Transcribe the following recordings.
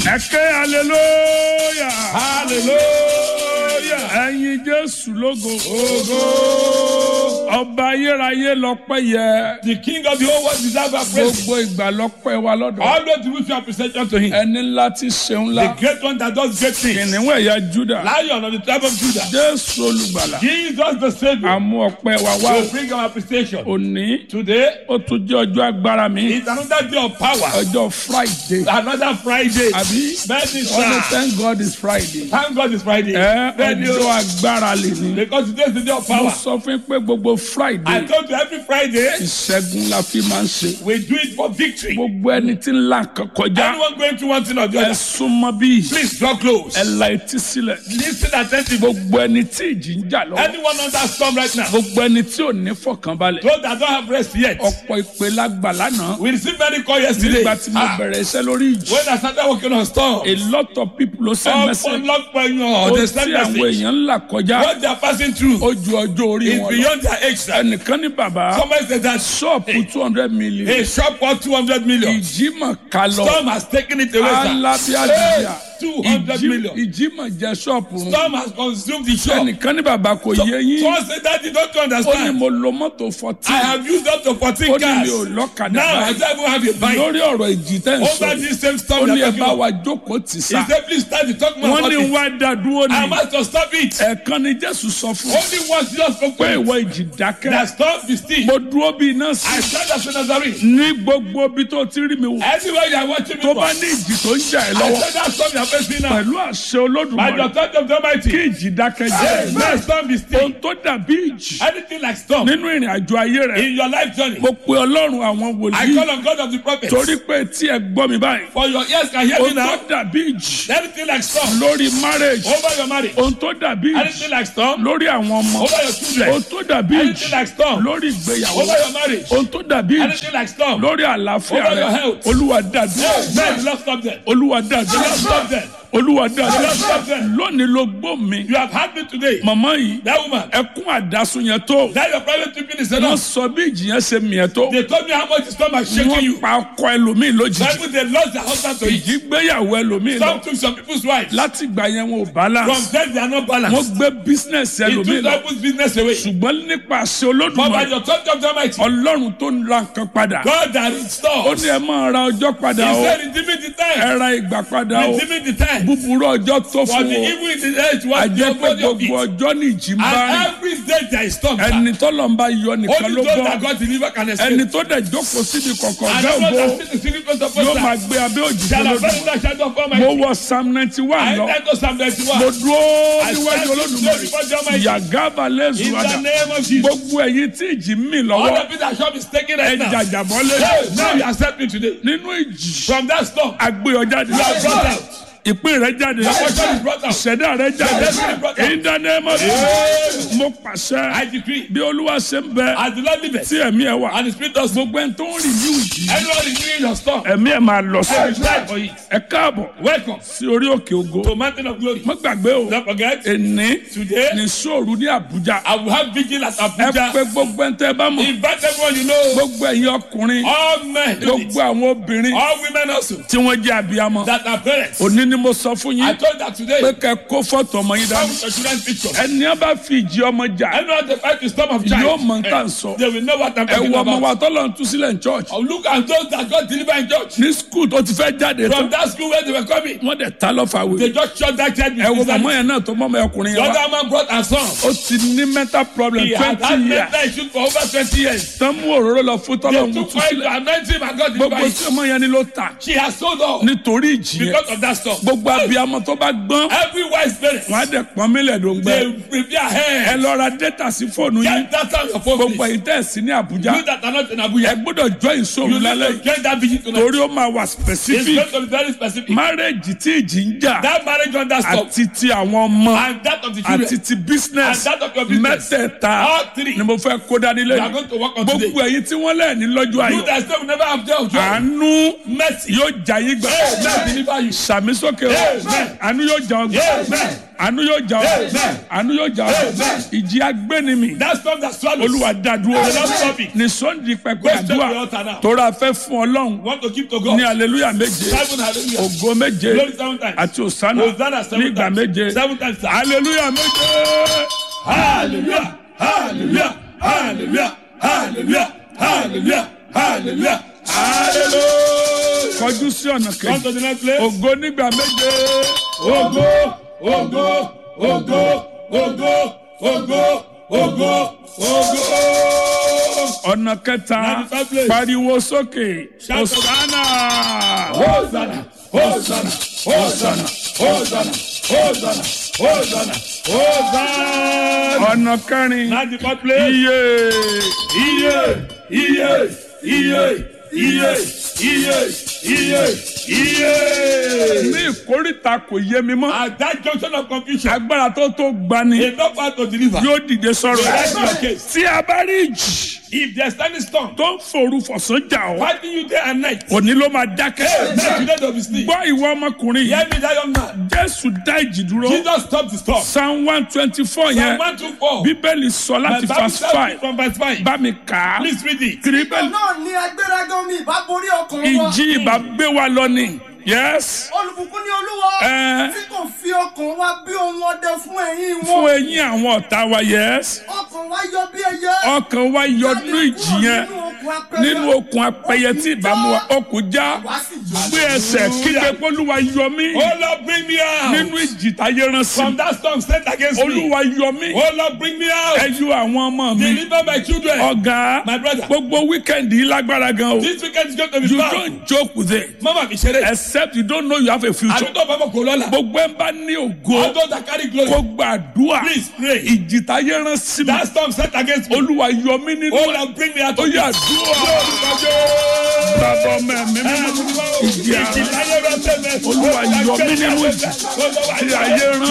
ẹ ké hallelujah hallelujah. ẹyin jésù lógo Ògo. ọba ayérayé lọ́pẹ́ yẹ The king of the whole world deserves our praise. gbogbo ìgbà lọ́pẹ́ wa lọ́dọ̀ Always we show appreciation to him. ẹni ńlá tí ṣeun The ńlá great one that does great things. kìnìún ẹ̀yà juda Lion of the tribe of Judah. jésù olùgbàlà Jesus the Savior. àmú ọpẹ́ wa wá We bring our appreciation. òní Today ó tún jẹ́ ọjọ́ agbára mi is another day of power. ọjọ́ friday Another Friday. àbí Bẹ́ẹ̀ni wọ́n ní sá. thank god is friday Thank God it's Friday. ẹ Bẹ́ẹ̀ni ọjọ́ o. agbára lè ní Because today is the day of mo power. sọ fún yín pé gbogbo I friday told you every Friday ìṣẹ́gun la fi máa ń ṣe we do it for victory. gbogbo ẹni tí ń la nǹkan kọjá Anyone going through one thing or the ẹ other, súnmọ́ bí please draw close. ẹ la etí sílẹ̀ Listen attentively. gbogbo ẹni tí ìjì ń jà lọ́wọ́ Anyone under storm right now, gbogbo ẹni tí ò ní fọkànbalẹ̀ those that don't have rest yet, ọ̀pọ̀ ìpè lágbà lánàá we received many call yesterday. nígbà tí mo Ah, bẹ̀rẹ̀ iṣẹ́ lórí ìjì when I started working on storm, a lot of people ló send message ọ̀pọ̀lọpọ̀ èèyàn ó ọ̀dẹ̀ tí send àwọn message. èèyàn ń là kọjá What they are passing through ó ju ọjọ́ orí is wọn lọ beyond their age. sir. ẹnìkan ní bàbá Somebody said that ṣọ́ọ̀pù two hundred million a shop worth 200 million. ìjímọ̀ kalọ̀ Storm has taken it away. sir. alábíàdìyà Hey, 200 million. ìjímọ̀ jẹ́ ṣọ́ọ̀pù run Storm has consumed the shop. ẹnìkan ní bàbá kò yé yín Someone said that you don't ó ní understand. mo lo mọ́tò I fourteen have used up to 14 ó ní cars. mi ò lọ́kadà Now I báyìí don't even have a bike. lórí ọ̀rọ̀ ìjì tẹ́ ń sọ Over this same ó storm ní they are ẹ talking bá about. wa jókòó tì He sá said, please start the talk more wọ́n about ní it. wá dá dúró I ní must to stop it. ẹ̀ẹ̀kan ni jésù sọ fún Only once Jesus spoke pé to ìwọ me. ìjì dákẹ́ That storm be still. mo dúró bí iná sí I stand as a Nazarene. ní gbogbo ibi tó ti rí mi wò Anywhere you are watching me tó from. bá ní ìjì tó ń jà ẹ́ I lọ́wọ́ said that storm you are facing now. pẹ̀lú àṣẹ By the olódùmarè authority of the kí Almighty. ìjì dákẹ́ jẹ́ Let storm be still. ohun tó dàbí ìjì Anything like storm nínú ìrìn àjò ayé rẹ̀ in your life journey. mo pe ọlọ́run àwọn I wòlíì call on God of the prophets. torí pé tí ẹ gbọ́ mi báyìí For your ears can hear me ohun tó now. dàbí ìjì Anything like storm lórí marriage over your marriage. ohun tó dàbí ìjì Anything like storm lórí àwọn ọmọ over your children. ohun tó dàbí Anything ìjì like storm lórí ìgbéyàwó over your marriage. ohun tó dàbí ìjì Anything like storm. lórí àlàáfíà Over your rẹ health. olúwa dàdúrà Men, love stop them. olúwa dàdúrà Love stop them. olúwa dàdúrà Love stop them. lónìí ló gbó mi You have had me today. màmá yìí That woman. ẹkún àdásùn yẹn tó That your private people is wọ́n enough. sọ bí ìjì yẹn ṣe mìíràn tó They told me how much the storm has shaken you. wọ́n pa ọkọ ẹlòmíì lójijì Bible they lost their husband to it. ìjì gbéyàwó ẹlòmíì lọ Some took some people's wives. láti ìgbà yẹn wọn ò From balance them they are not wọ́n balanced. gbé bísínẹ́sì He ẹlòmíì took lọ some people's business away. ṣùgbọ́n nípa àṣẹ But by olódùmarè the authority of the Almighty, ọlọ́run tó ń ra nǹkan padà God that ó restores. ní ẹ máa ra ọjọ́ padà He o said, redeeming the time. ẹ ra ìgbà padà o Redeeming the time. búburú ọjọ́ tó For fún the o evil in the age was the àjẹ́ pé body of gbogbo it. ọjọ́ ní ìjì ń bá rìn And every day there is storm. sir. ẹni tọ́lọ̀ ń bá yọ nìkan Only ló those bọ́ that God deliver can ẹni escape. tó dẹ̀ jókòó síbi kọ̀kọ̀ And ọ̀gá those ògbó that see the secret place of yóò God, máa sir, gbé abẹ́ òjijì shall have olódùmarè the shadow of mo Almighty. wọ psalm ninety one I lọ enter Psalm 91. mo dúró I níwájú stand olódùmarè before the Almighty. yàgàbà lẹ́sùn In wàdà the name of Jesus. gbogbo ẹ̀yin tí ìjì ń mì All lọ́wọ́ the people that shop is taking ẹ right now. jàjàbọ́ Hey, now lé you accept me today. nínú ìjì From that storm, agbéyọ jáde you are brought out. ìpín rẹ jáde Your portion is brought out. ìṣẹ̀dá rẹ jáde in the name of Jesus mo pàṣẹ I decree, bí olúwa ṣe ń bẹ as the Lord liveth, tí ẹ̀mí ẹ wà and the Spirit does move, gbogbo ẹni tó ń rìn ní ìjì anyone renewing your storm, ẹ̀mí ẹ̀ máa lọ sí I will die for it. ẹ káàbọ̀ Welcome sí orí òkè ògo to Mountain of Glory. má gbàgbé o Don't forget, èní today ní sóòrù ní àbújá I will have vigil at ẹ Abuja. pé gbogbo ẹni tẹ́ ẹ bá mọ̀ Invite everyone you know, gbogbo ẹ̀yin ọkùnrin all men, do it. gbogbo àwọn obìnrin all women also, tí wọ́n jẹ́ abiyamọ that are parents. òní ni mo sọ fún I yín told that today, pé kẹ́ kó fọ́tò ọmọ yín come dání with your children's picture. ẹni á bá fi ìjì ọmọ jà Anyone they fight the storm of yóò child, mọ nǹkan sọ they will know what I'm ẹ talking wọ ọmọ about. wa tọ́lọ̀ ń tú sílẹ̀ ní church Oh, look at those that got delivered in church. ní school tó ti fẹ́ jáde From tán that school where they were coming, wọ́n dẹ̀ ta lọ́fà they wé just shot that child. ẹ wo with màmá his yẹn náà tó mọ́ ọmọ ọkùnrin The yẹn wá other man brought her son. ó ti ní mental problem He had had twenty years mental issues for over 20 years. tán mú òróró lọ fún tọ́lọ̀ ń They tú took oil sílẹ̀ to anoint him and got gbogbo delivered. tí ọmọ yẹn ni ló ta She has sold all nítorí ìjì yẹn because of that storm. gbogbo abiyamọ tó bá gbọ́n Every wise parent, wọn á dẹ̀ pọ́n mílẹ̀ ló ń gbẹ they prepare ẹ hair. lọ ra data sí fóònù yín Get that on your phone, gbogbo please. ẹ̀yin tẹ́ ẹ̀ sí ní àbújá You that are not in ẹ Abuja, gbọ́dọ̀ jọ ìṣòro you need lálẹ́ to yìí get that vision tonight. torí ó máa wà It's specific going to be very specific. marriage tí ìjì ń jà That marriage under storm àti ti àwọn ọmọ and that of the children àti ti business and that of your business. mẹ́tẹ̀ẹ̀ta All three. ni mo fẹ́ kó dání we are lẹ́yìn going to work on today. gbogbo ẹ̀yin tí wọ́n lẹ̀ ní lọ́jọ́ You ayọ̀ that still will never have day of joy. àánú Mercy. yóò jà yín gbà Hey, let me deliver you. sàmísọ sókè o Amen. àánú yóò jà ọ́ gbà Amen. àánú yóò jà ọ́ Amen. àánú yóò jà ọ́ Amen. ìjì agbénimi That storm that swallows. olúwa dádúró The Lord stop it. ní sọ́ndì pẹpẹ Go straight to the àdúrà altar now. tóra fẹ́ fún ọlọ́run Want to keep to God. ní aleluya méje Seven hallelujah. ògo méje Glory seven times. àti òsánà Hosanna seven nígbà times. méje Seven times. sir. aleluya méje. Hallelujah. Hallelujah. Hallelujah. Hallelujah. Hallelujah. Hallelujah. Hallelujah. kọjú sí ọ̀nà Come kejì to the next place. ògo nígbà méje Ogo, ogo, ogo, ogo, ogo, ogo, ogo. ọ̀nà kẹta Ninety-five place. pariwo sókè Shout out. òsánà Hosanna, Hosanna, Hosanna, Hosanna, Hosanna, Hosanna, Hosanna. ọ̀nà kẹrin Ninety-fourth place. iye Iye, iye, iye, iye, iye, iye, iye. ní ìkórìtà kò yé mi mọ́ At that junction of confusion, agbára tó tó gbani enough power to deliver. yóò dìde sọ̀rọ̀ Right in your case. tí a bá rí ìjì If there's standing storm, tó ń forú fọ̀sán jà ọ́ fighting you day and night, òní ló máa dákẹ́ make today to be sleep. gbọ́ ìwọ ọmọkùnrin yìí Hear me, that young man. jésù dá ìjì dúró Jesus stopped the storm. psalm one twenty four Psalm yẹn one two four. bíbélì sọ And láti Bible verse tells me five from verse five. bá mi kà á Please read it. bíbélì náà ní agbéraga omi ìbá borí ọkàn wọn. ìjì ìbá gbé wa lọ ni yes olùbùkún ní olúwa Ẹ. tí kò fi ọkàn wa bí ohun ọdẹ fún ẹ̀yìn fún wọn. eyín àwọn ọ̀tá wa yes ọkàn wa yọ bí ẹyẹ. ọkàn wa yọ nínú ìjì yẹn nínú okùn apẹyẹ tí ìbámu wa okùn já wá sì jọ. gbé ẹsẹ̀ kígbe pólúwa yọ mí Oh Lord, bring me out. nínú ìjì táyé rán sí From mi that storm sent against me. olúwa yọ mí Oh Lord, bring me out. ẹ yọ àwọn ọmọ mi Deliver my children. ọ̀gá My brother. gbogbo wíkẹ́ndì yìí lágbára gan o This weekend is going to be you fun. don't joke with it Mama mi ṣeré. except you don't know you have a future Àdúgbò bàbá kò lọ́la. gbogbo ẹ̀ ń bá ní ògo All those that carry glory. kó gbàdúrà Please pray. ìjì táyé rán sí mi That storm sent against me. olúwa yọ mí nínú Oh ẹ̀ Lord, bring me out. ó of yà this. dúrà bàbá ọmọ ẹ̀mí mímọ́ ìjì àrùn Olúwa yọ mí nínú ìjì tí ayé rán.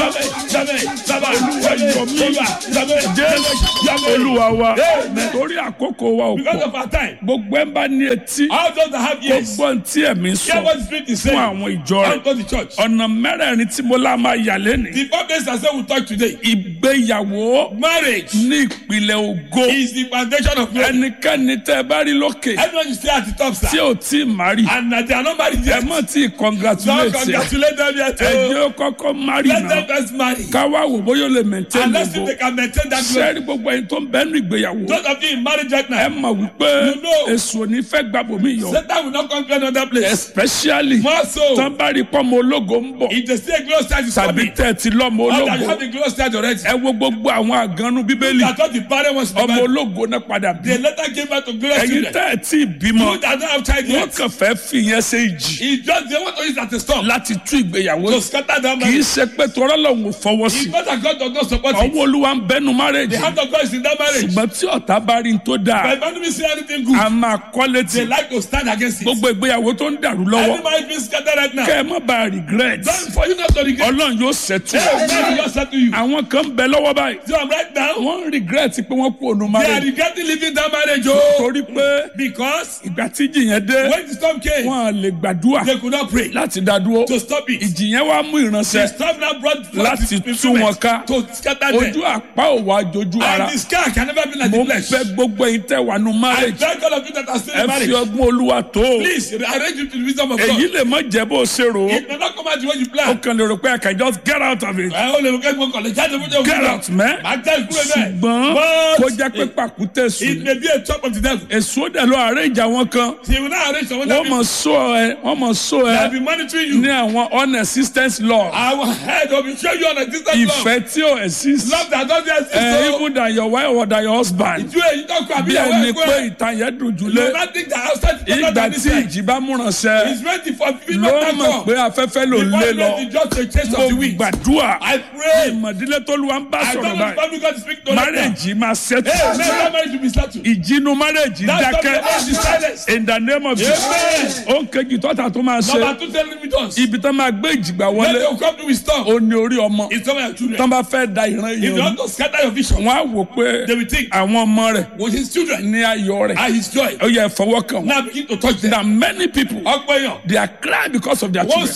Olúwa yọ mí. Jésù olúwa wa torí àkókò wa ò Because pọ̀ of our time. gbogbo ẹ̀ ń bá ní etí All those that have ears. gbogbo tí ẹ̀mí Hear sọ what the Spirit is fún saying. àwọn ìjọ rẹ̀ Unto the church. ọ̀nà mẹ́rẹ̀ẹ̀rin tí mo lá máa yà lẹ́nìí The four days I said we talk today. ìgbéyàwó Marriage ní ìpìlẹ̀ ògo is the foundation of glory. ẹnikẹ́ni tẹ́ ẹ bá rí lókè Everyone is still at the top, tí sir. ò tí ì má rí And uh, they are not married ẹ yet. mọ̀ tí ì Don't congratulate ẹ congratulate them yet. ẹ oh. jẹ́ ó kọ́kọ́ má rí Let náà them first marry. káwá wò bóyá ó lè maintain And let's see if ògo they can maintain that glory. sẹ́ẹ̀rì gbogbo ẹni tó ń bẹ́ẹ̀ ní ìgbéyàwó Those of you in marriage right ẹ now, mọ̀ wípé You know. èso ò ní fẹ́ gbàbọ̀mí yọ Satan will not conquer another place. especially More so, tán bá rí pọ́nmọ ológo ń bọ̀ if they see a glorious child is tàbí coming, tẹ̀ ti lọ́mọ or that you ológo have a glorious child already, ẹ wo gbogbo àwọn àgànnú bíbélì that what the parent wants to ọmọ buy, ológo náà padà bí they later gave birth to glorious ẹ̀yin children. tẹ́ ẹ̀ tí ì bímọ You that don't have child wọ́n yet, kàn fẹ́ fi yẹn ṣe ìjì it's just they want to use it as a storm láti tú ìgbéyàwó to scatter that kì í marriage. ṣe pé tọ́rọ́ lòun ò fọwọ́ sí It's not that God does not support it. ọwọ́ olúwa ń bẹnu The márẹ́jì hand of God is in that marriage. ṣùgbọ́n tí ọ̀tá bá rí n tó dáa But if enemy see anything good, a máa kọ́ létí they like to stand against it. gbogbo ìgbéyàwó tó ń dàrú lọ́wọ́ Every marriage being scattered right now. kẹ́ ẹ má bàa regret Don't for you not to regret. ọlọ́run yóò ṣètò Hey, God will just say to you. àwọn kan ń bẹ lọ́wọ́ báyìí So I'm right now. wọ́n ń regret pé wọ́n kú ònú They are márẹ́jì regretting leaving that marriage. Oh, torí pé because ìgbà tí ìjì yẹn dé when the storm came, wọ́n á lè gbàdúrà they could not pray láti dá dúró to stop it. ìjì yẹn wá mú The ìránṣẹ́ storm now brought forth Láti his tú fulfillment wọn ká. to scatter ojú them. àpá òwò àjòjú ara And the scar can never be like mo the flesh. fẹ́ gbogbo ẹ̀yin tẹ́ wà nù I márẹ́jì thank all of you that are still ẹ in fi marriage. ọgbọ́n olúwa tó o Please arrange it to the wisdom of èyí God. lè má jẹ́ bó o ṣe rò ó It may not come out the way you ó plan. kàn lè rò pé I can just get out of it Ẹ ó lè mú kẹ́kọ̀ọ́ kọ̀lẹ̀ jáde fún jẹun. get out mẹ́ Màá tẹ́ ìkúrẹ́ bẹ́ẹ̀. ṣùgbọ́n kó jẹ́ pé But pàkúté it sùn may be a chop of the devil. èso dẹ̀ lọ arrange àwọn kan He will not arrange someone wọ́n that mọ̀ sọ ẹ wọ́n mọ̀ sọ will ẹ be monitoring ní you. àwọn unexistence law Our head will be show you on a distant love. ìfẹ́ tí ò exist Love that doesn't exist. ẹ so- even than your wife or than your husband Ìjú èyí tó kọ àbí bí ìyàwó ẹni ẹ̀kọ́ pé ẹ̀. ìtàn yẹn dùn You jùlé not think that outside the ìgbà than tí this ìjì bá múránṣẹ́ He's ready for people ló that mọ̀ pé come. afẹ́fẹ́ ló ń The lé one lọ ready just a chase mo of the wind. gbàdúrà I pray. ìmọ̀dílé tó lu wa ń bá I sọ̀rọ̀ don't know báyìí if family God is speaking to them. márèjì máa ṣètò Hey, man, that marriage will be settled. ìjínú márèjì That's not the dákẹ́ marriage is silence. in the name of Jesus ó ń kejì tọ́ta tó máa ṣe Number two, tell me us. ibi tó máa gbé ìjìgbà When wọlé they will come to wisdom, ó ní orí ọmọ it's some of your tó children. bá fẹ́ da ìran If you yìí want to scatter your vision, wọn á wò pé they will think, àwọn ọmọ rẹ̀ with his children ní ayọ̀ rẹ̀ are his joy. ó yẹ fọwọ́ kàn wọ́n Now begin to touch them. na many people Ọ̀pọ̀ èèyàn, they are crying because of their wọ́n children sunkún lórí ọmọ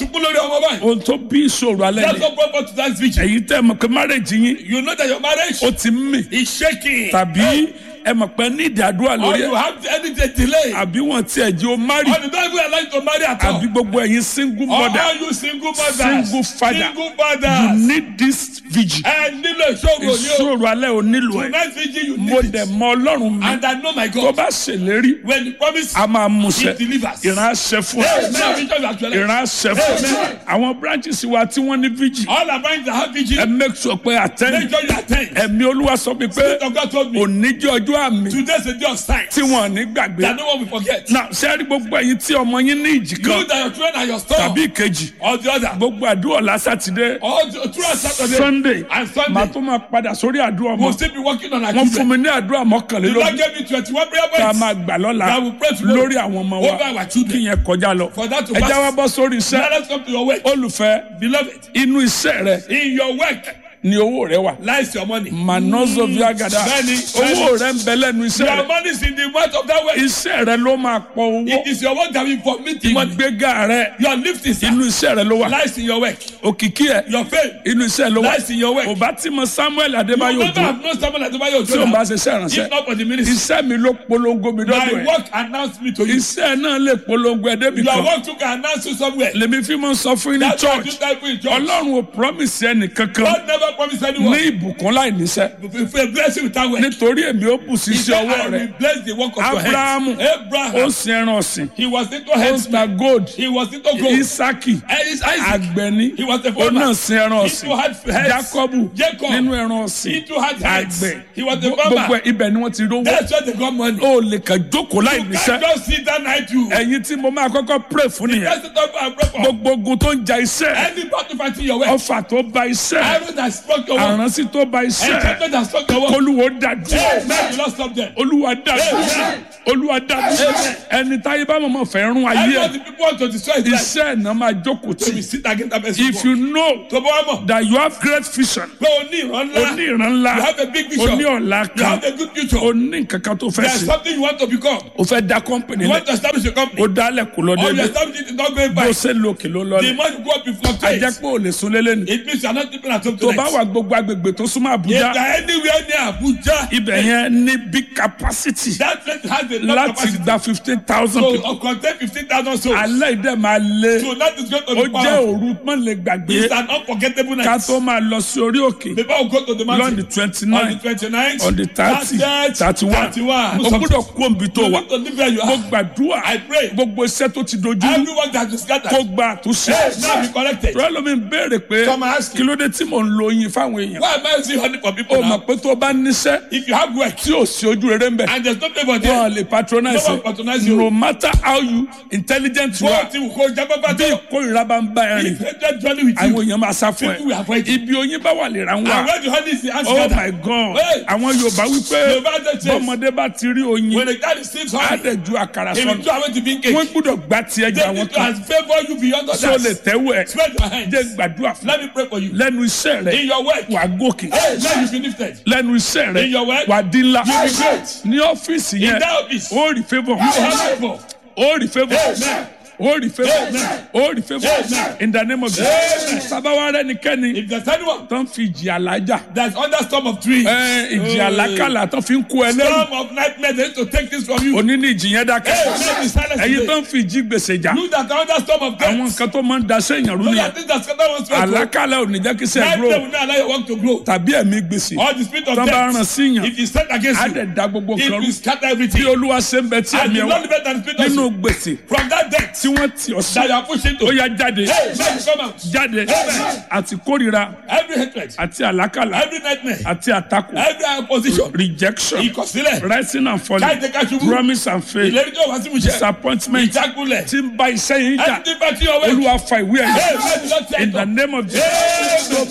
ọmọ báyìí. ohun tó bí ìṣòro alẹ́ That's ni what brought us to that vigil. èyí tẹ́ ẹ mọ̀ pé márèjì yín You know that your marriage ó ti ń mì is shaking. tàbí ẹ mọ̀ pé ní ìdádúrà Or lórí you ẹ̀ have any delay. àbí wọ́n tiẹ̀ jẹ́ o márì Or you don't even allow you to marry at all. àbí gbogbo ẹ̀yin single Or mother all you single mothers. Single father. Single you fathers. need this vigil Ẹ nílò ìṣòro ni o. ìṣòro alẹ́ ò nílò ẹ̀ Tonight vigil you mo need dẹ̀ it. mọ ọlọ́run mi And I know my tó God. bá ṣèlérí When he promise, a máa múṣẹ he delivers. ìran àṣẹ fún Hey, ẹ now vigil you actualize. ìran àṣẹ fún ẹ Amen. àwọn branches wa tí wọ́n ní vigil All our friends that have vigil, ẹ make sure pé attend make sure you attend. ẹ̀mí olúwa sọ mi pé Spirit of God told me, òní jẹ́ ọjọ́ àmì today's a day of signs tí wọ́n ní gbàgbé that no one will forget. náà sẹ́ẹ̀rí gbogbo ẹ̀yin tí ọmọ yín ní ìjì You kan that your children are your store. tàbí ìkejì Or the other. gbogbo àdúrà ọ̀la sátidé All the, throughout Saturday sunday and màá Sunday, tún máa padà sórí àdúrà ọmọ we'll still be working on our wọ́n fún children. mi ní àdúrà The Lord mọ́kànlélógún gave me 21 prayer tá a points máa gbà lọ́la that will pray tomorrow lórí àwọn ọmọ wa over our kí children. yẹn kọjá lọ For that to ẹ já pass. wá bọ́ sórí iṣẹ́ Now let's come to your work. olùfẹ́ Beloved, inú iṣẹ́ rẹ in your work ni owó rẹ wà lies your money. manozo viagada Bẹ́ẹ̀ni, owó rẹ ń bẹ lẹ́nu iṣẹ́ Your rẹ money is in the mouth of that work. iṣẹ́ rẹ ló máa pọ̀ owó It is your work that will vomit the money. ìgbéga rẹ Your lift is inú iṣẹ́ rẹ ló wà lies in your work. òkìkí ẹ Your fame inú iṣẹ́ ló wà lies in your work. kò bá tí mo samuel You adébáyò never dùn have known someone like Tobayo tí o bá Ojola. ṣe iṣẹ́ ìránṣẹ́ If not for the ministry. iṣẹ́ mi ló polongo mi dọ́dọ̀ My ẹ̀ work announced me to you. iṣẹ́ náà lè polongo ẹ̀ débi Your kan work took an announce you somewhere. lèmi fi máa ń sọ fún yín ní That's why you church tell people in church. ọlọ́run ò promise ẹnì kankan God never promised ní anyone. ìbùkún láì níṣẹ́ If you bless you without work. nítorí èmi ó bù sí He iṣẹ́ said, ọwọ́ I rẹ will bless the work of your Abrahamu. hands. ó Abraham. sin ẹran ọ̀sìn He was into ó ń heads. ta gold He was into gold. isaki And it's Isaac. àgbẹ̀ni He was a ó farmer. náà sin ẹran He ọ̀sìn too had heads. jacobu Jacob. nínú ẹran ọ̀sìn He too had heads. àgbẹ̀ He was a gbogbo farmer. ẹ̀ ibẹ̀ ni wọ́n ti rówó That's where they got money. ó lè kàn jókòó láì You níṣẹ́ can't just sit down night you. ẹ̀yin tí mo máa kọ́kọ́ pray fún nìyẹn That's the top and break up. gbogbo ogun tó ń ja iṣẹ́ Any battle fighting your way. ọfà tó ba iṣẹ́ Everyone that struck your work. àránsí tó ba iṣẹ́ Enchantment that struck your work. olúwo dàdú Hey, man, you lost stop them. olúwa dàdú Amen. olúwa dàdú ẹni táyé bá mọ̀mọ́ fẹ́ rún ayé Everyone ẹ̀ the people want to destroy his life. iṣẹ́ ẹ̀ náà máa jókòó So we tì sit against that person. if you know tó bá wà mọ̀. that you have great vision pé o ní ìran o ńlá. ní ìran ńlá You have a big o vision. ní ọ̀la You kan have a good future. o ní nǹkan kan tó fẹ́ There's sí something you want to become. o fẹ́ da company You lẹ̀ want to establish a company. o dálẹ̀ kò lọ Or you dédé establish it is not going bó by. ṣe lòkè ló The lọlẹ̀ more you go up, you fluctuate. ajẹ́ pé o lè sun lélẹ̀ ni It means you are not sleeping at home tó bá tonight. wà gbogbo agbègbè tó súnmọ́ If you àbújá are anywhere near Abuja, ibẹ̀ yẹn ní big capacity that place has a lot of láti capacity. gba fifteen thousand So, people of contain 15,000 souls. alẹ́ ìdẹ́ máa lé So that is going to ó be jẹ́ powerful. òru mọ́ lè gbàgbé It's an unforgettable ká night. tó máa lọ sí orí òkè Before we go to the lọ́n mountain. di twenty On the nine 29th. on the thirty 30th, thirty one 31. o gbọ́dọ̀ kó omi tó You wà need to live where you mo are. gbàdúrà I pray. gbogbo iṣẹ́ tó ti dojú rú Everyone that is scattered. kó gba àtúnṣe Hey, now be corrected. rọ́lọ́mí ń béèrè pé Some are asking. kí ló dé tí mò ń lo oyin fáwọn èèyàn Why am I using honey for people o now? mọ̀ pé tó o bá níṣẹ́ If you have work tí ò sí ojú rere ń bẹ̀ and there's no favor there, wọn lè patronize No one patronize you. no matter how you intelligent you wọ́n are ti wù kó jábọ́bá bí tó. ìkórìíra bá ń bá ẹ rìn If hatred journey with àwọn you, èèyàn máa sá fún people will ẹ avoid you. ibi oyin bá wà lè ra ń And wà when the honey is the answer, oh my god Hey. àwọn yorùbá wípé Yorùbá dey chase. bọ́mọdé bá ti rí oyin when the guy receives á honey, dẹ̀ ju àkàrà he will sọnù throw away the bean cake. wọ́n gbọ́dọ̀ gbá tiẹ̀ jà They wọ́n need to kan has favour you beyond tó lè others. tẹ́wọ́ ẹ̀ Spread your hands. jẹ́ gbàdúrà fún Let me pray for you. lẹ́nu iṣẹ́ rẹ̀ In your work, wà gòkè hey, let you be lifted. lẹ́nu iṣẹ́ rẹ̀ In your work, wà dín ńlá you be great. ní ọ́fíìsì In yẹn that office, you ó rí favour have favour. ó rí favour Amen. ó rí favour Amen. ó rí favour Amen. in the name of Amen. Jesus sábàwá rẹ nìkẹ́ni If there's anyone tó ń fi ìjì àlájà that's under storm of trees, ẹ, ìjì àlákàlà tó fi ń kó ẹ lẹ́rù storm of nightmare, they need to take this from you. òní ní ìjì yẹn dákẹ́ Hey, let me silence ẹ̀yin tó today. ń fi ìjì gbèsè jà You that are under storm of death, àwọn nǹkan tó máa ń daṣẹ́ èèyàn rú those nìyẹn are things that scatter one's work. àlákàlà ò ní jẹ́ kí sẹ́ẹ̀ Nightmare grow will not allow your work to grow. tàbí ẹ̀mí gbèsè All the spirit of tó bá ràn death, sí yàn if it's set against á you, dẹ̀ da gbogbo it nǹkan rú will scatter bí everything. olúwa ṣe ń bẹ tí And ẹ̀mí you ẹ̀ wà not live than the spirit of nínú sin. gbèsè From that death tí wọ́n tì ọ́ sí that you are pushing to, ó yá jáde hey, let it come out. jáde àti kórìíra Every hatred, àti àlákàlà every nightmare, àti àtakò every opposition, rejection ìkọ̀sílẹ̀, rising and falling káyọ̀dé káṣubú, promise and faith ìlérí tó wá sí ìmúṣẹ, disappointment ìjákulẹ̀, tí ń bá iṣẹ́ yín jà everything bá tí ọwọ́ ẹ̀. olúwa fa ìwé Hey, ẹ̀yẹ let it not in the take name of Jesus tó bá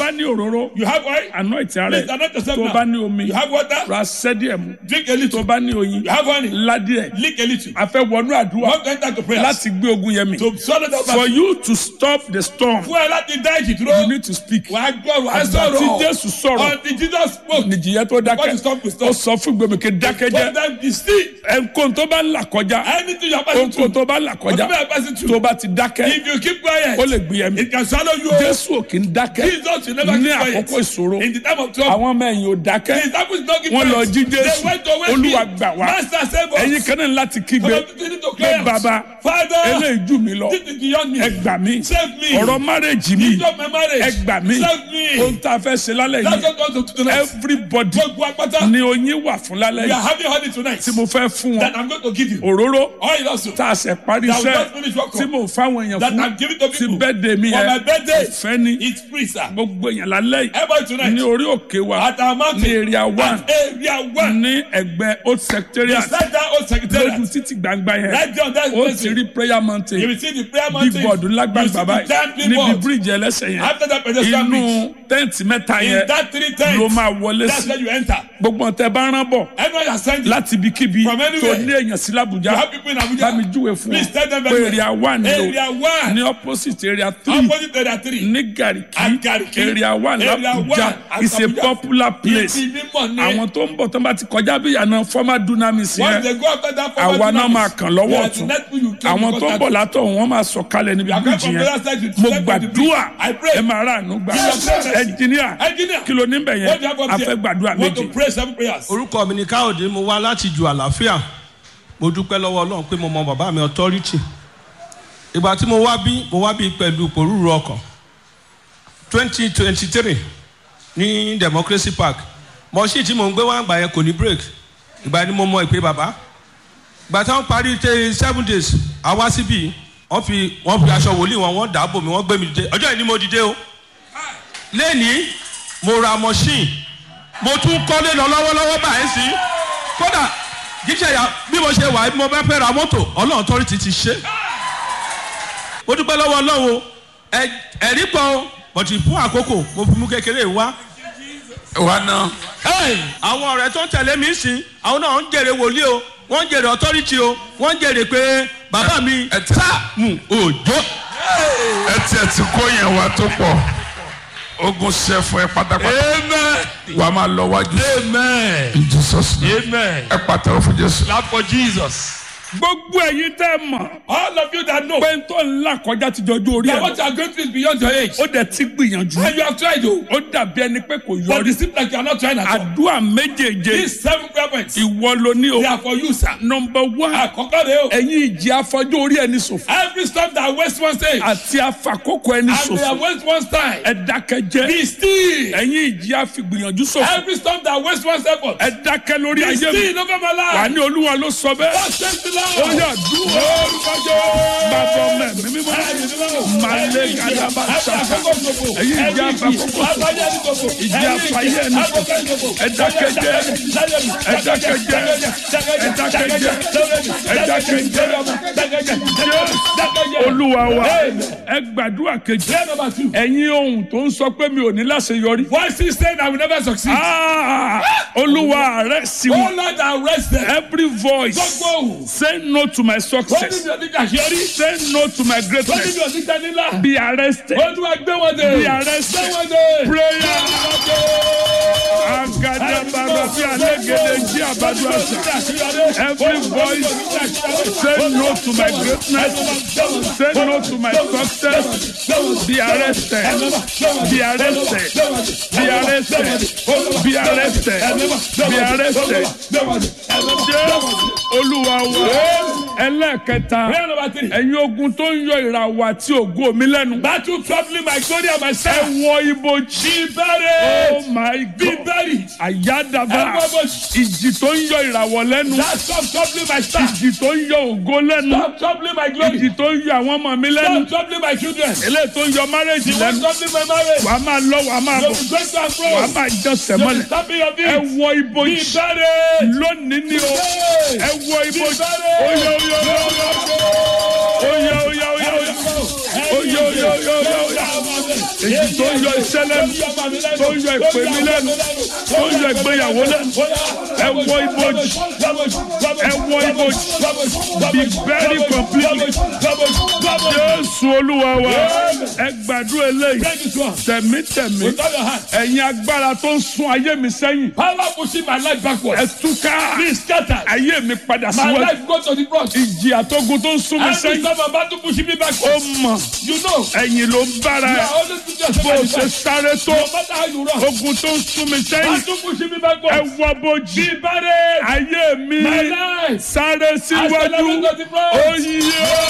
bá ní òróró You have oil? anoint ara Please ẹ̀ anoint yourself tó now. bá ní omi You have water? ra sẹ́díẹ̀ mu Drink a tó little. bá ní oyin You have honey? ládìẹ̀ Lick a little. a fẹ́ wọnú àdúrà Want to enter to prayer? láti gbé ogun yẹn mi To swallow the for you to stop the storm Fún ẹ láti dá ìjì you dúró. need to speak Wàá gbọ́ wàá àgbà tí sọ̀rọ̀. Jésù sọ̀rọ̀ Until Jesus spoke. nìjìyẹ tó What dákẹ́ is stop to ó stop? sọ fún gbèmíkè dákẹ́jẹ́ What time is still? ẹnkóhun tó bá ń là kọjá Anything you are passing ohunkóhun through. tó bá ń là kọjá Whatever you are passing tó through. bá ti dákẹ́ If you keep quiet. ó lè gbé ẹ̀mí It can swallow you. Jésù ò kì í dákẹ́ Jesus will never ní keep quiet. àkókò ìṣòro In the time of trouble. àwọn ọmọ ẹ̀yìn ò dákẹ́ The disciples don't keep wọ́n lọ quiet. jí They Jésù went to wake Olúwa him. gbà wá Master save us. ẹ̀yin kan náà láti kígbe Some of you need to pé cry out. bàbá Father. eléyìí jù mí lọ This is beyond me. ẹ gbà mí Save me. ọ̀rọ̀ márèjì mi Stop my marriage. ẹ gbà mí Save me. ohun tá a fẹ́ ṣe lálẹ́ That's yìí what God wants to do tonight. everybody Gbogbo apáta. ni oyin wà fún lálẹ́ We are yìí having honey tonight. tí mo fẹ́ fún wọn That I'm going to give you. òróró Oil also. tá a ṣe parí That we iṣẹ́ just finished work tí on. mo fáwọn èèyàn That fún I'm giving to ti people. bẹ́ẹ̀dẹ̀ mi For my yẹn birthday. ọ̀fẹ́ ni It's free, sir. gbogbo èèyàn lálẹ́ yìí Everybody tonight. ní orí òkè wa At our mountain. ní area one At area one. ní ẹgbẹ́ old secretariat Beside that old secretariat. lójú títì gbangba yẹn Right there on that ó place. ti rí prayer mountain You will see the prayer big mountain. board lágbàgbà You see the báyìí giant big níbi board. bíríìjì ẹlẹ́sẹ̀ yẹn After that pedestrian inú bridge. tẹ́ǹtì mẹ́ta In yẹn that three tents. ló máa wọlé That's sí where you enter. gbogbo ọ̀tẹ̀ bá rán bọ̀ Everyone you are sending. láti ibikíbi From tó anywhere. ní èèyàn sí You làbújá have people in Abuja. bá mi júwe fún Please tell them ọ very pé area one ni o Area one. ní opposite area three Opposite area three. ní Garki At Garki. area one Area l'Abuja one at is a Abuja. popular place Ibi mímọ̀ ni. àwọn tó ń bọ̀ tó ń bá ti kọjá bí ìyànà former dunamis Once yẹn they go after that former àwa náà dynamics, máa kàn lọ́wọ́ they are the ọ̀tún next people you kill àwọn because tó ń that- bọ̀ látọ̀ wọn máa sọ kalẹ̀ níbi come bíríjì from the yẹn other side, you mo step on the gbàdúrà bridge. I pray. ẹ máa rà àánú gbà Yes, yes. ẹnjìníà Engineer. kí ló ní bẹ̀ What do yẹn you have up a there? fẹ́ gbàdúrà Want to méje pray seven prayers. orúkọ mi ni káyọ̀dé mo wá láti ju àlàáfíà mo dúpẹ́ lọ́wọ́ ọlọ́run pé mo mọ bàbá mi authority ìgbà tí mo wá bí mo wá bí pẹ̀lú pòrúurú ọkàn twenty twenty three ní democracy park mọ̀ọ́sì tí mò ń gbé wá àgbà yẹn kò ní break ìgbà ni mo mọ ìpè bàbá ìgbà táwọn parí tẹ seven days àwa síbí wọ́n fi wọ́n fi aṣọ wòlíì wọn wọ́n dàbò mi wọ́n gbé mi dìde ọjọ́ yìí ni mo dìde o lẹ́ni mo ra machine mo tún kọ́lé lọ lọ́wọ́lọ́wọ́ báyìí sí kódà jíjẹ ya bí mo ṣe wà bí mo bá fẹ́ ra mọ́tò ọlọ́run tọ́rí ti ti ṣe mo dúpẹ́ lọ́wọ́ ọlọ́run o ẹ- ẹ̀rí pọ̀ o bọ̀tì fún àkókò mo fi mú kékeré wá wa náà Hey, àwọn ọ̀rẹ́ tó ń tẹ̀lé mi sìn àwọn náà ń jèrè wòlíì o wọ́n ń jèrè authority o wọ́n ń jèrè pé bàbá mi ẹ tẹ- sáàmù òjò ẹ tiẹ̀ ti kó yẹn wá tó pọ̀ ogun ṣe fún ẹ pátápátá Amen. wà á máa lọ wájú Amen. in Jesus name Amen. ẹ pàtàkì fún Jésù. Clap for Jesus. gbogbo ẹ̀yin tẹ́ ẹ mọ̀ All of you that know pé n tó ń là kọjá ti jọjú orí that ẹ̀ what you are going through is beyond your age. ó dẹ̀ ti gbìyànjú And you have tried to. ó dàbí ẹni pé kò But yọrí it seems like you are not trying at all. àdúrà méjèèjé These seven prayer points. ìwọ ló ní o They are for you, sir. nọmba one Àkọ́kọ́ rẹ̀ o. ẹ̀yin ìjì afọjú orí ẹni ṣòfò Every stop that waste one stage. àti afakókò ẹni And they ṣòfò are waste one time. ẹ dákẹ́jẹ́ Be still. ẹ̀yin ìjì afigbìyànjú ṣòfò Every stop that waste one effort. ẹ dákẹ́ lórí Be ayé mi still over my wà life. ní olúwa ló sọ bẹ́ẹ̀ God save the ó Lord. yà dúró bàbá ọmọ ẹ̀mí mímọ́ malé gàdàbà ṣàkà ẹ̀yin ìjì afakókò ṣòfò ìjì afayé ẹni ṣòfò ẹ dákẹ́jẹ́ ẹ dákẹ́jẹ́ ẹ dákẹ́jẹ́ ẹ dákẹ́jẹ́ olúwa wa ẹ gbàdúrà kejì Prayer number two. ẹ̀yin ohun tó ń sọ pé mi ò ní láṣeyọrí. Voices saying I will never succeed. Ah, olúwa rẹ sí Oh wọn. Lord, arrest them. every voice Gbogbo ohùn. say no to my Wọ́n ní success mi ò ní kàṣíọ́rí. say no to my Wọ́n ní greatness mi ò ní tẹ́nílá. be arrested Olúwa gbé wọn dé. be arrested Gbé wọn dé. prayer agadabara fi alégede jí àbájú àṣà every voice say no to my greatness say no to my success be arrested be arrested be arrested be arrested be arrested jẹ́ olúwa wa ẹlẹ́ẹ̀kẹta Prayer number three. ẹ̀yin ogun tó ń yọ ìràwọ̀ àti ògo mi lẹ́nu Battle troubling my glory and my ẹ self. wọ ibojì Be buried. oh my Be god buried. àyádàbà Ẹ wọ ibojì. ìjì tó ń yọ ìràwọ̀ lẹ́nu That stop troubling my staff. ìjì tó ń yọ ògo lẹ́nu Stop troubling my glory. ìjì tó ń yọ àwọn ọmọ mi lẹ́nu Stop troubling my children. eléyìí tó ń yọ márẹ́jì Stop lẹ́nu troubling my marriage. wàá máa lọ wàá máa You bọ̀ will go to and wàá fro. máa jọsẹ̀ You will mọ́lẹ̀ stop in your ẹ feet. wọ Be ibojì buried. lónìí ni o Be ẹ wọ ibojì buried. oyè oyè oyè oyè oyè oyè oyè oyè oyè oyè oyè oyè oyè. èyí tó ń yọ iṣẹ́ lẹ́nu tó ń yọ ìpè mi lẹ́nu tó ń yọ ìgbéyàwó lẹ́nu ẹ wọ ibojì ẹ wọ ibojì be very complete jésù olúwa wa ẹ gbàdúrà eléyìí tẹ̀mítẹ̀mí ẹ̀yin agbára tó ń sún ayé mi sẹ́yìn Power pushing my life ẹ backwards. túká Be scattered. ayé mi padà My síwájú life go to the cross. ìjì àtógun tó ń sún mi Every sẹ́yìn time I'm about to push me ó backwards. mọ̀ You know. ẹ̀yìn ló ń bára You ẹ̀ are always putting yourself bó o at the ṣe back. sáré tó No matter how you run. ogun tó ń sún mi sẹ́yìn How to push me ẹ backwards. wọ bojì Be buried. ayé mi My life. sáré síwájú Accelerate to the cross. ó yí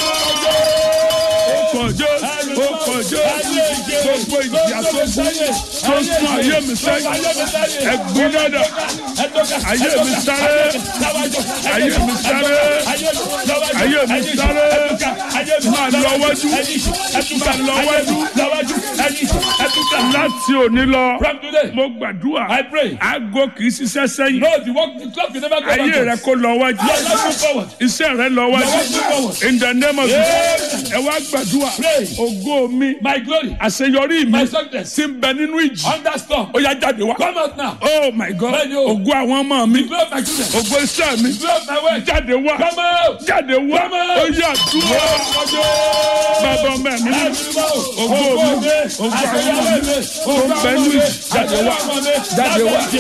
ó kọjọ́ ó kọjọ́ gbogbo ìjì àtógun tó ń sún ayé mi sẹ́yìn ẹ gbónáda ayé mi sáré ayé mi sáré ayé mi sáré máa lọ wájú máa lọ wájú láti òní lọ From today, mo gbàdúrà I pray. aago kì í ṣiṣẹ́ sẹ́yìn No, the work, the clock will never go ayé rẹ backwards. kó lọ wájú Your life move forward. iṣẹ́ rẹ lọ Your wájú life move forward. in the name of Jesus ẹ wá gbàdúrà Pray. ògo mi My glory, àṣeyọrí mi my success, ti ń bẹ nínú ìjì under storm. ó yá jáde wá Come out now. oh my god Bẹ́ẹ̀ni o. ògo àwọn ọmọ mi Glory of my children. ògo iṣẹ́ mi Glory of my work. jáde wá Come out. jáde wá Come out. ó yá dúró bàbá ọmọ mi ní ògo mi ògo àwọn ọmọ mi tó ń bẹ nínú ìjì jáde wá jáde wá.